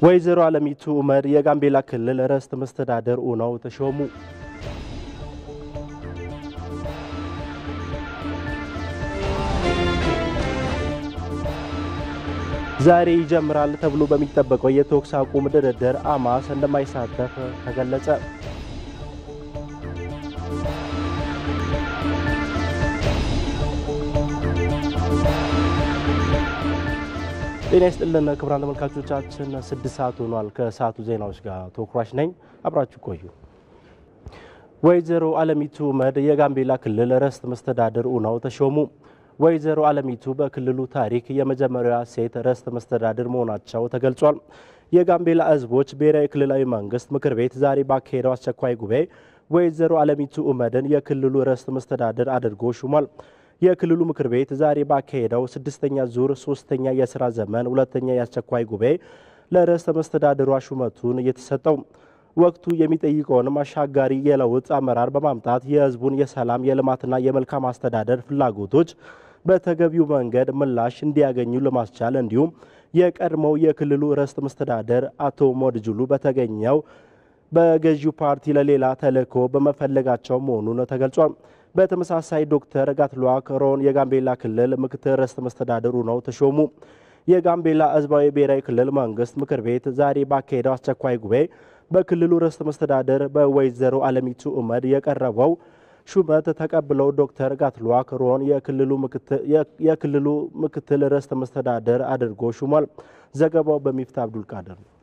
ወይዘሮ አለሚቱ ኡመድ የጋምቤላ ክልል ርዕሰ መስተዳድር ሆነው ተሾሙ። ዛሬ ይጀምራል ተብሎ በሚጠበቀው የተኩስ አቁም ድርድር አማስ እንደማይሳተፍ ተገለጸ። ጤና ይስጥልን ክቡራን ተመልካቾቻችን፣ ስድስት ሰዓት ሆኗል። ከሰዓቱ ዜናዎች ጋር ተኩራሽ ነኝ። አብራችሁ ቆዩ። ወይዘሮ አለሚቱ ኡመድ የጋምቤላ ክልል ርዕሰ መስተዳድር ሆነው ተሾሙ። ወይዘሮ አለሚቱ በክልሉ ታሪክ የመጀመሪያ ሴት ርዕሰ መስተዳድር መሆናቸው ተገልጿል። የጋምቤላ ሕዝቦች ብሔራዊ ክልላዊ መንግስት ምክር ቤት ዛሬ ባካሄደው አስቸኳይ ጉባኤ ወይዘሮ አለሚቱ ኡመድን የክልሉ ርዕሰ መስተዳድር አድርጎ ሹሟል። የክልሉ ምክር ቤት ዛሬ ባካሄደው ስድስተኛ ዙር ሶስተኛ የስራ ዘመን ሁለተኛ የአስቸኳይ ጉባኤ ለርዕሰ መስተዳድሯ ሹመቱን የተሰጠው ወቅቱ የሚጠይቀውንም አሻጋሪ የለውጥ አመራር በማምጣት የህዝቡን የሰላም የልማትና የመልካም አስተዳደር ፍላጎቶች በተገቢው መንገድ ምላሽ እንዲያገኙ ለማስቻል እንዲሁም የቀድሞው የክልሉ ርዕሰ መስተዳደር አቶ ሞድጅሉ በተገኘው በገዢው ፓርቲ ለሌላ ተልዕኮ በመፈለጋቸው መሆኑን ተገልጿል። በተመሳሳይ ዶክተር ጋትሉዋክ ሮን የጋምቤላ ክልል ምክትል ርዕሰ መስተዳድር ሆነው ተሾሙ። የጋምቤላ ህዝባዊ ብሔራዊ ክልል መንግስት ምክር ቤት ዛሬ ባካሄደው አስቸኳይ ጉባኤ በክልሉ ርዕሰ መስተዳድር በወይዘሮ አለሚቱ ኡመድ የቀረበው ሹመት ተቀብለው ዶክተር ጋትሉዋክ ሮን የክልሉ ምክትል ርዕሰ መስተዳድር አድርጎ ሹሟል። ዘገባው በሚፍታ አብዱልቃድር ነው።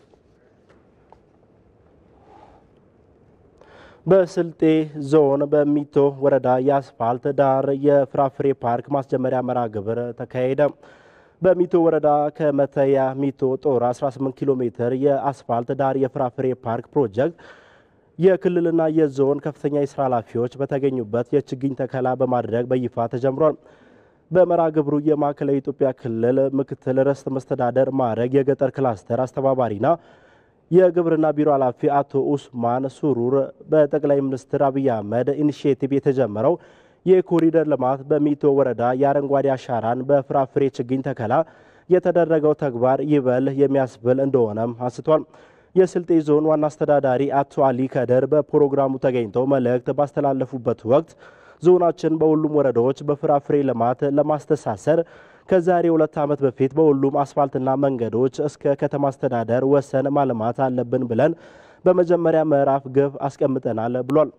በስልጤ ዞን በሚቶ ወረዳ የአስፋልት ዳር የፍራፍሬ ፓርክ ማስጀመሪያ መርሃ ግብር ተካሄደ። በሚቶ ወረዳ ከመተያ ሚቶ ጦር 18 ኪሎ ሜትር የአስፋልት ዳር የፍራፍሬ ፓርክ ፕሮጀክት የክልልና የዞን ከፍተኛ የስራ ኃላፊዎች በተገኙበት የችግኝ ተከላ በማድረግ በይፋ ተጀምሯል። በመርሃ ግብሩ የማዕከላዊ ኢትዮጵያ ክልል ምክትል ርዕሰ መስተዳደር ማዕረግ የገጠር ክላስተር አስተባባሪና የግብርና ቢሮ ኃላፊ አቶ ኡስማን ሱሩር በጠቅላይ ሚኒስትር አብይ አህመድ ኢኒሽቲቭ የተጀመረው የኮሪደር ልማት በሚቶ ወረዳ የአረንጓዴ አሻራን በፍራፍሬ ችግኝ ተከላ የተደረገው ተግባር ይበል የሚያስብል እንደሆነም አንስቷል። የስልጤ ዞን ዋና አስተዳዳሪ አቶ አሊ ከደር በፕሮግራሙ ተገኝተው መልእክት ባስተላለፉበት ወቅት ዞናችን በሁሉም ወረዳዎች በፍራፍሬ ልማት ለማስተሳሰር ከዛሬ ሁለት ዓመት በፊት በሁሉም አስፋልትና መንገዶች እስከ ከተማ አስተዳደር ወሰን ማልማት አለብን ብለን በመጀመሪያ ምዕራፍ ግብ አስቀምጠናል ብሏል።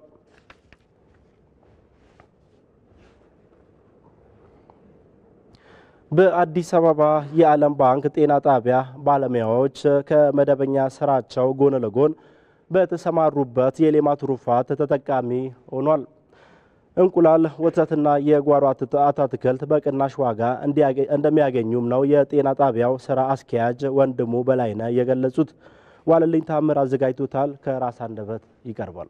በአዲስ አበባ የዓለም ባንክ ጤና ጣቢያ ባለሙያዎች ከመደበኛ ስራቸው ጎን ለጎን በተሰማሩበት የሌማት ትሩፋት ተጠቃሚ ሆኗል። እንቁላል፣ ወተትና የጓሮ አትክልት በቅናሽ ዋጋ እንደሚያገኙም ነው የጤና ጣቢያው ስራ አስኪያጅ ወንድሙ በላይነህ የገለጹት። ዋለልኝ ታምር አዘጋጅቶታል። ከራስ አንደበት ይቀርባል።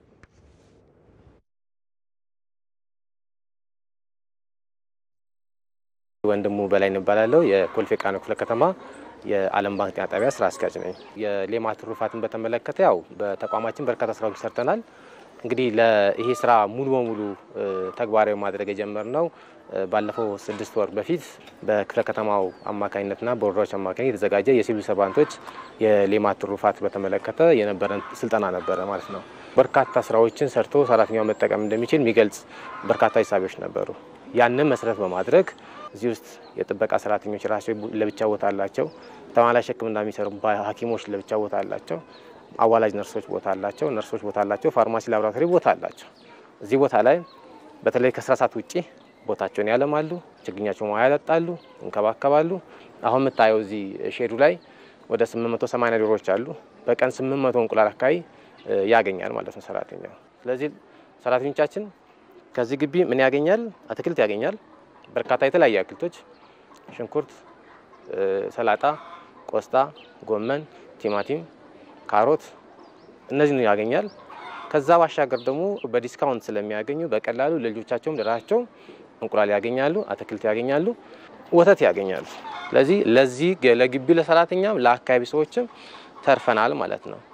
ወንድሙ በላይ እንባላለሁ። የኮልፌ ቃና ክፍለ ከተማ የዓለም ባንክ ጤና ጣቢያ ስራ አስኪያጅ ነኝ። የሌማት ትሩፋትን በተመለከተ ያው በተቋማችን በርካታ ስራዎች ሰርተናል። እንግዲህ ይሄ ስራ ሙሉ በሙሉ ተግባራዊ ማድረግ የጀመርነው ባለፈው ስድስት ወር በፊት በክፍለ ከተማው አማካኝነትና በወረዳዎች አማካኝ የተዘጋጀ የሲቪል ሰርቫንቶች የሌማት ትሩፋት በተመለከተ የነበረን ስልጠና ነበረ ማለት ነው። በርካታ ስራዎችን ሰርቶ ሰራተኛው መጠቀም እንደሚችል የሚገልጽ በርካታ ሂሳቢዎች ነበሩ። ያንን መሰረት በማድረግ እዚህ ውስጥ የጥበቃ ሰራተኞች ራሳቸው ለብቻ ቦታ አላቸው። ተማላሽ ሕክምና የሚሰሩ ሐኪሞች ለብቻ ቦታ አላቸው። አዋላጅ ነርሶች ቦታ አላቸው። ነርሶች ቦታ አላቸው። ፋርማሲ፣ ላቦራቶሪ ቦታ አላቸው። እዚህ ቦታ ላይ በተለይ ከስራ ሰዓት ውጪ ቦታቸውን ያለማሉ፣ ችግኛቸው ውሃ ያጠጣሉ፣ እንከባከባሉ። አሁን የምታየው እዚህ ሼዱ ላይ ወደ 880 ዶሮዎች አሉ። በቀን 800 እንቁላል አካባቢ ያገኛል ማለት ነው ሰራተኛው። ስለዚህ ሰራተኞቻችን ከዚህ ግቢ ምን ያገኛል? አትክልት ያገኛል። በርካታ የተለያዩ አትክልቶች ሽንኩርት፣ ሰላጣ፣ ቆስጣ፣ ጎመን፣ ቲማቲም፣ ካሮት እነዚህን ያገኛል። ከዛ ባሻገር ደግሞ በዲስካውንት ስለሚያገኙ በቀላሉ ለልጆቻቸውም ለራሳቸው እንቁላል ያገኛሉ፣ አትክልት ያገኛሉ፣ ወተት ያገኛሉ። ስለዚህ ለዚህ ለግቢው ለሰራተኛም ለአካባቢ ሰዎችም ተርፈናል ማለት ነው።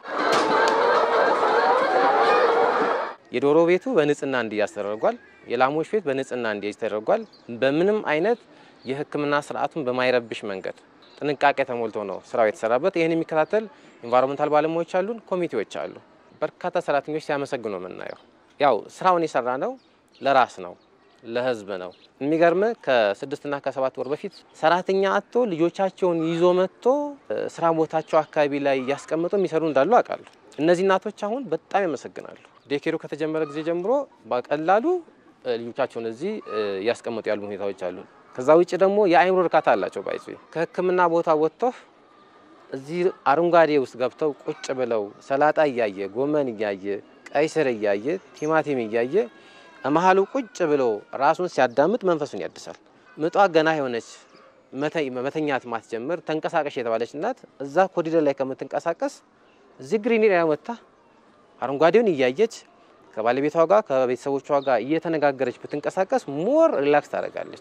የዶሮ ቤቱ በንጽህና እንዲያዝ ተደርጓል። የላሞች ቤት በንጽህና እንዲያዝ ተደርጓል። በምንም አይነት የሕክምና ስርዓቱን በማይረብሽ መንገድ ጥንቃቄ ተሞልቶ ነው ስራው የተሰራበት። ይህን የሚከታተል ኢንቫይሮንመንታል ባለሙያዎች አሉን፣ ኮሚቴዎች አሉ። በርካታ ሰራተኞች ሲያመሰግኑ ነው የምናየው። ያው ስራውን የሰራ ነው ለራስ ነው ለህዝብ ነው። የሚገርም ከስድስትና ከሰባት ወር በፊት ሰራተኛ አጥቶ ልጆቻቸውን ይዞ መጥቶ ስራ ቦታቸው አካባቢ ላይ እያስቀመጡ የሚሰሩ እንዳሉ አውቃለሁ። እነዚህ እናቶች አሁን በጣም ያመሰግናሉ። ዴኬሩ ከተጀመረ ጊዜ ጀምሮ በቀላሉ ልጆቻቸውን እዚህ እያስቀመጡ ያሉ ሁኔታዎች አሉ። ከዛ ውጭ ደግሞ የአእምሮ እርካታ አላቸው። ባይዙ ከህክምና ቦታ ወጥተው እዚህ አረንጓዴ ውስጥ ገብተው ቁጭ ብለው ሰላጣ እያየ ጎመን እያየ ቀይ ስር እያየ ቲማቲም እያየ መሀሉ ቁጭ ብሎ ራሱን ሲያዳምጥ መንፈሱን ያድሳል። ምጧ ገና የሆነች መተኛት ማትጀምር ተንቀሳቀሽ የተባለች እናት እዛ ኮሪደር ላይ ከምትንቀሳቀስ እዚህ ግሪን ኤሪያ ወጥታ አረንጓዴውን እያየች ከባለቤቷ ጋር ከቤተሰቦቿ ጋር እየተነጋገረች ብትንቀሳቀስ ሞር ሪላክስ ታደርጋለች።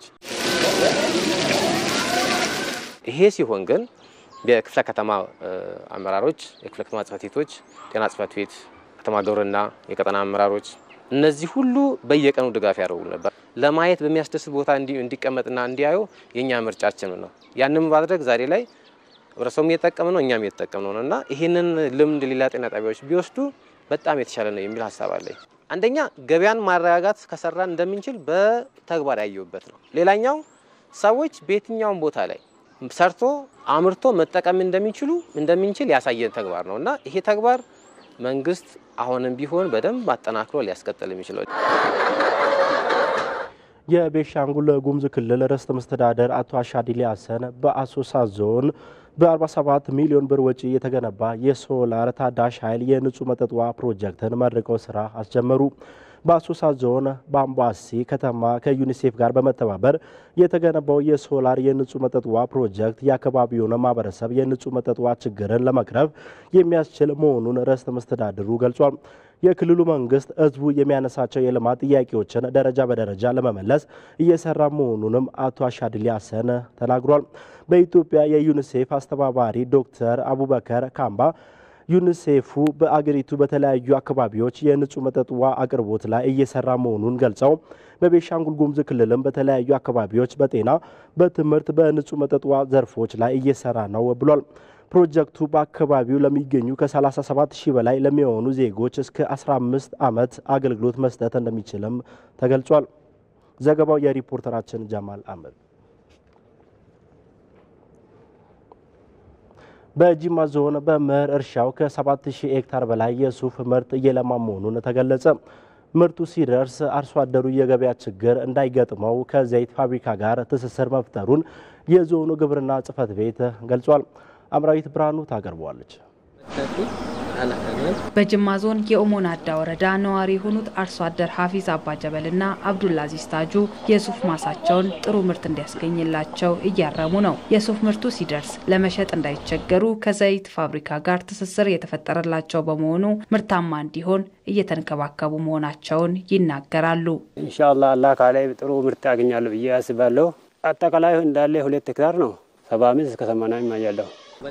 ይሄ ሲሆን ግን የክፍለ ከተማ አመራሮች፣ የክፍለ ከተማ ጽሕፈት ቤቶች፣ ጤና ጽሕፈት ቤት፣ ከተማ ግብርና፣ የቀጠና አመራሮች እነዚህ ሁሉ በየቀኑ ድጋፍ ያደርጉ ነበር። ለማየት በሚያስደስት ቦታ እንዲቀመጥና እንዲያዩ የእኛ ምርጫችን ነው። ያንን ማድረግ ዛሬ ላይ ህብረተሰቡም እየተጠቀም ነው፣ እኛም እየተጠቀም ነው እና ይህንን ልምድ ሌላ ጤና ጣቢያዎች ቢወስዱ በጣም የተሻለ ነው የሚል ሀሳብ አለኝ። አንደኛ ገበያን ማረጋጋት ከሰራን እንደምንችል በተግባር ያየሁበት ነው። ሌላኛው ሰዎች በየትኛውም ቦታ ላይ ሰርቶ አምርቶ መጠቀም እንደሚችሉ እንደምንችል ያሳየን ተግባር ነው እና ይሄ ተግባር መንግስት አሁንም ቢሆን በደንብ አጠናክሮ ሊያስቀጥል የሚችለው የቤንሻንጉል ጉሙዝ ክልል ርዕሰ መስተዳደር አቶ አሻዲሊ ሀሰን በአሶሳ ዞን በ47 ሚሊዮን ብር ወጪ የተገነባ የሶላር ታዳሽ ኃይል የንጹህ መጠጥ ውሃ ፕሮጀክትን መርቀው ስራ አስጀመሩ። በአሶሳ ዞን በአምባሲ ከተማ ከዩኒሴፍ ጋር በመተባበር የተገነባው የሶላር የንጹህ መጠጥ ውሃ ፕሮጀክት የአካባቢውን ማህበረሰብ የንጹህ መጠጥ ውሃ ችግርን ለመቅረፍ የሚያስችል መሆኑን ርዕሰ መስተዳድሩ ገልጿል። የክልሉ መንግስት ህዝቡ የሚያነሳቸው የልማት ጥያቄዎችን ደረጃ በደረጃ ለመመለስ እየሰራ መሆኑንም አቶ አሻድሊ ሀሰን ተናግሯል። በኢትዮጵያ የዩኒሴፍ አስተባባሪ ዶክተር አቡበከር ካምባ ዩኒሴፉ በአገሪቱ በተለያዩ አካባቢዎች የንጹህ መጠጥ ውሃ አቅርቦት ላይ እየሰራ መሆኑን ገልጸው በቤንሻንጉል ጉሙዝ ክልልም በተለያዩ አካባቢዎች በጤና፣ በትምህርት፣ በንጹህ መጠጥ ውሃ ዘርፎች ላይ እየሰራ ነው ብሏል። ፕሮጀክቱ በአካባቢው ለሚገኙ ከ37 ሺህ በላይ ለሚሆኑ ዜጎች እስከ 15 ዓመት አገልግሎት መስጠት እንደሚችልም ተገልጿል። ዘገባው የሪፖርተራችን ጀማል አህመድ። በጂማ ዞን በመኸር እርሻው ከ7000 ሄክታር በላይ የሱፍ ምርት እየለማ መሆኑን ተገለጸ። ምርቱ ሲደርስ አርሶ አደሩ የገበያ ችግር እንዳይገጥመው ከዘይት ፋብሪካ ጋር ትስስር መፍጠሩን የዞኑ ግብርና ጽሕፈት ቤት ገልጿል። አምራዊት ብርሃኑ ታቀርበዋለች። በጅማ ዞን የኦሞናዳ ወረዳ ነዋሪ የሆኑት አርሶ አደር ሀፊዝ አባጀበልና አብዱልአዚዝ ታጁ የሱፍ ማሳቸውን ጥሩ ምርት እንዲያስገኝላቸው እያረሙ ነው። የሱፍ ምርቱ ሲደርስ ለመሸጥ እንዳይቸገሩ ከዘይት ፋብሪካ ጋር ትስስር የተፈጠረላቸው በመሆኑ ምርታማ እንዲሆን እየተንከባከቡ መሆናቸውን ይናገራሉ። ኢንሻአላ አላህ ካላይ ጥሩ ምርት ያገኛለሁ ብዬ አስባለሁ። አጠቃላይ እንዳለ ሁለት ሄክታር ነው። ሰባ አምስት እስከ ሰማንያ ይማያለሁ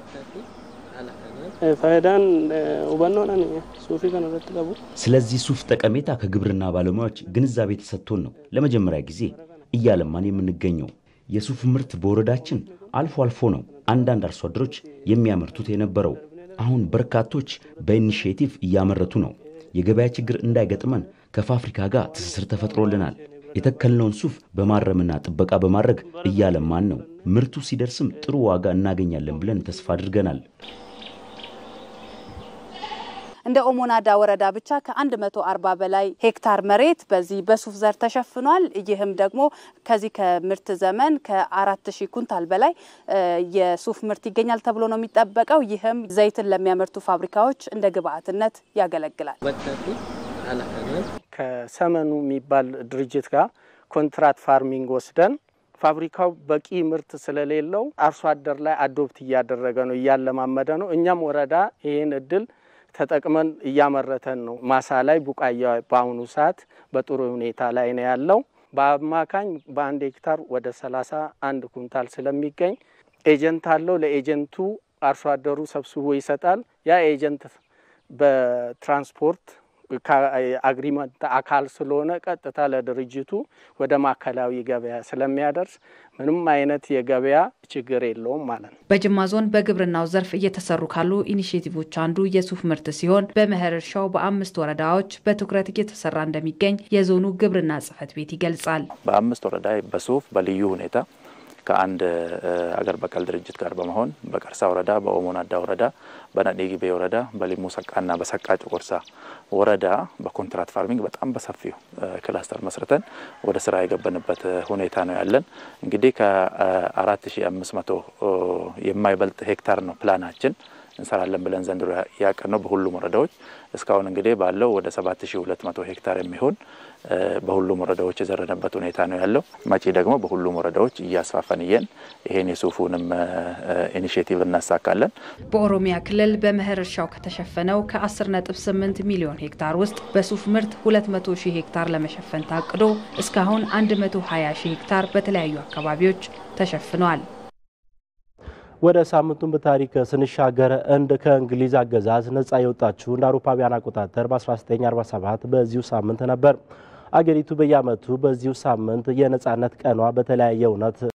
ፋይዳን ሁበኖናን ሱፊ ከነረት ቀቡ ስለዚህ ሱፍ ጠቀሜታ ከግብርና ባለሙያዎች ግንዛቤ ተሰጥቶን ነው ለመጀመሪያ ጊዜ እያለማን የምንገኘው። የሱፍ ምርት በወረዳችን አልፎ አልፎ ነው አንዳንድ አርሶ አደሮች የሚያመርቱት የነበረው። አሁን በርካቶች በኢኒሽቲቭ እያመረቱ ነው። የገበያ ችግር እንዳይገጥመን ከፋብሪካ ጋር ትስስር ተፈጥሮልናል። የተከልነውን ሱፍ በማረምና ጥበቃ በማድረግ እያለማን ነው። ምርቱ ሲደርስም ጥሩ ዋጋ እናገኛለን ብለን ተስፋ አድርገናል። እንደ ኦሞናዳ ወረዳ ብቻ ከ140 በላይ ሄክታር መሬት በዚህ በሱፍ ዘር ተሸፍኗል። ይህም ደግሞ ከዚህ ከምርት ዘመን ከ4000 ኩንታል በላይ የሱፍ ምርት ይገኛል ተብሎ ነው የሚጠበቀው። ይህም ዘይትን ለሚያመርቱ ፋብሪካዎች እንደ ግብአትነት ያገለግላል። ከሰመኑ የሚባል ድርጅት ጋር ኮንትራት ፋርሚንግ ወስደን ፋብሪካው በቂ ምርት ስለሌለው አርሶ አደር ላይ አዶፕት እያደረገ ነው፣ እያለማመደ ነው። እኛም ወረዳ ይህን እድል ተጠቅመን እያመረተን ነው። ማሳ ላይ ቡቃያ በአሁኑ ሰዓት በጥሩ ሁኔታ ላይ ነው ያለው። በአማካኝ በአንድ ሄክታር ወደ ሰላሳ አንድ ኩንታል ስለሚገኝ ኤጀንት አለው። ለኤጀንቱ አርሶ አደሩ ሰብስቦ ይሰጣል። ያ ኤጀንት በትራንስፖርት አግሪመንት አካል ስለሆነ ቀጥታ ለድርጅቱ ወደ ማዕከላዊ ገበያ ስለሚያደርስ ምንም አይነት የገበያ ችግር የለውም ማለት ነው። በጅማ ዞን በግብርናው ዘርፍ እየተሰሩ ካሉ ኢኒሽቲቮች አንዱ የሱፍ ምርት ሲሆን በመኸር እርሻው በአምስት ወረዳዎች በትኩረት እየተሰራ እንደሚገኝ የዞኑ ግብርና ጽሕፈት ቤት ይገልጻል። በአምስት ወረዳ በሱፍ በልዩ ሁኔታ ከአንድ አገር በቀል ድርጅት ጋር በመሆን በቀርሳ ወረዳ፣ በኦሞ ናዳ ወረዳ፣ በነዴጊቤ ወረዳ፣ በሊሙ ሰቃና በሰቃ ጮቆርሳ ወረዳ በኮንትራት ፋርሚንግ በጣም በሰፊው ክላስተር መስርተን ወደ ስራ የገባንበት ሁኔታ ነው ያለን። እንግዲህ ከ4500 የማይበልጥ ሄክታር ነው ፕላናችን እንሰራለን ብለን ዘንድሮ ያቀድ ነው በሁሉም ወረዳዎች እስካሁን እንግዲህ ባለው ወደ 7200 ሄክታር የሚሆን በሁሉም ወረዳዎች የዘረነበት ሁኔታ ነው ያለው። መጪ ደግሞ በሁሉም ወረዳዎች እያስፋፈን እየን ይሄን የሱፉንም ኢኒሽቲቭ እናሳካለን። በኦሮሚያ ክልል በመኸር እርሻው ከተሸፈነው ከ10.8 ሚሊዮን ሄክታር ውስጥ በሱፍ ምርት 200 ሺህ ሄክታር ለመሸፈን ታቅዶ እስካሁን 120 ሺህ ሄክታር በተለያዩ አካባቢዎች ተሸፍኗል። ወደ ሳምንቱን በታሪክ ስንሻገር እንድ ከእንግሊዝ አገዛዝ ነጻ የወጣችው እንደ አውሮፓውያን አቆጣጠር በ1947 በዚሁ ሳምንት ነበር። አገሪቱ በየዓመቱ በዚሁ ሳምንት የነጻነት ቀኗ በተለያየ እውነት